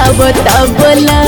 बता बोला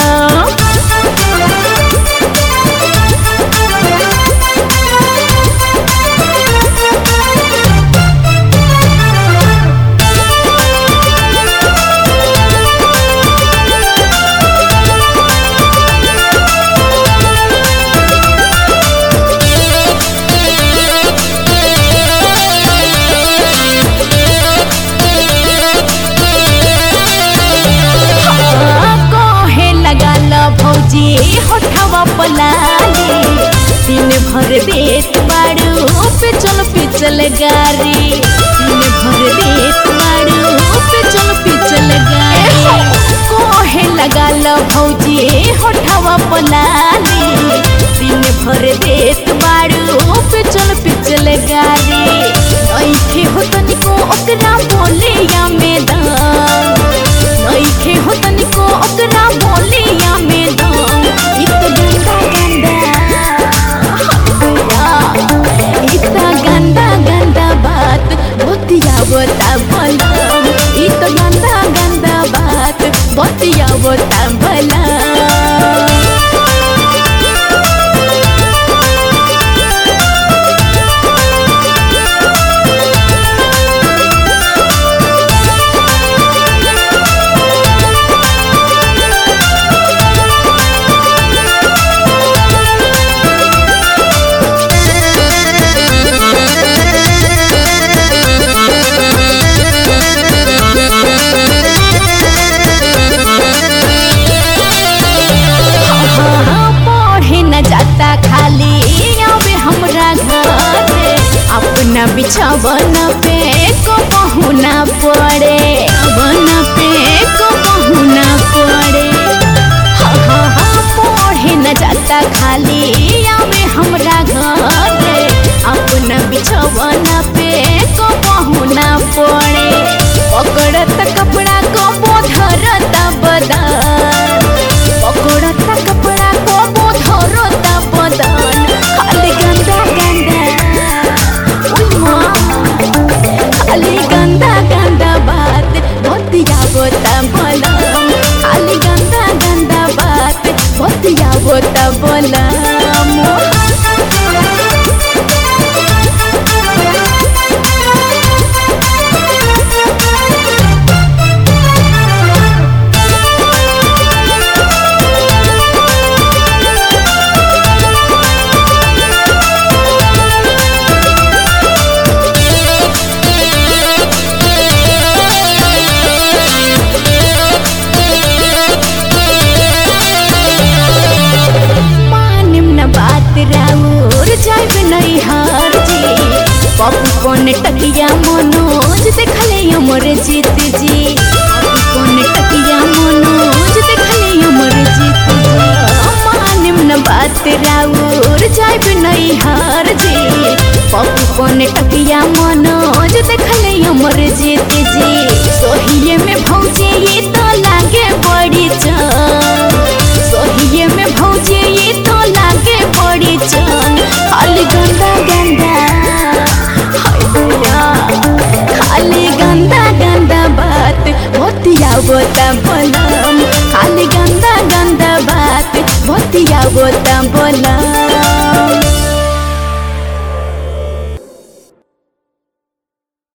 कहे लगा ला भौजी होठवा पलाली दिन भर देत बाड़ू पे चल पिचल गारी दिन भर देत बाड़ू पे चल पिचल गारी कहे लगा ला भौजी होठवा पलाली दिन भर देत बाड़ू पे चल पिचल गारी नइखे हो तनिको ओकरा बोले या मैदान नइखे हो तनिको ओकरा बोलिया में दम इत गंदा गंदा इतना गंदा गंदा बात बतिया बता भला इत गंदा गंदा बात बतिया बता भला हाँ, पढ़े न जाता खाली आवे हमरा घर अपना बिछावन पे को पहुना पड़े बन पे को पहुना पड़े हाँ, हाँ, हाँ, पढ़े न जाता खाली आवे हमरा घर अपना बिछावन पे को पहुना पड़े पकड़त कपड़ा को बोधरत बदन पकड़त कपड़ा को बोधरत बदन खाली गंदा गंदा उई माँ, खाली गंदा गंदा बात बतिया बता बोलम खाली गंदा गंदा बात बतिया बता बोलम मानिम न बात राउर जाइब नहीं हार जी पप्पू कौन टकिया मनोज देखले अमर जीत जी पप्पू कौन टकिया मनोज देखले अमर जीत जी मानिम न बात राउर जाइब नहीं हार जी पप्पू कौन टकिया मनोज देखले अमर जीत जी सोहिए में भौजे ये तो लागे बड़ी जान सोहिए में भौजे ये तो लागे बड़ी जान खाली गंदा गंदा हाय भैया खाली गंदा गंदा बात बतिया बोता बोलम खाली गंदा गंदा बात बतिया बोता बोलम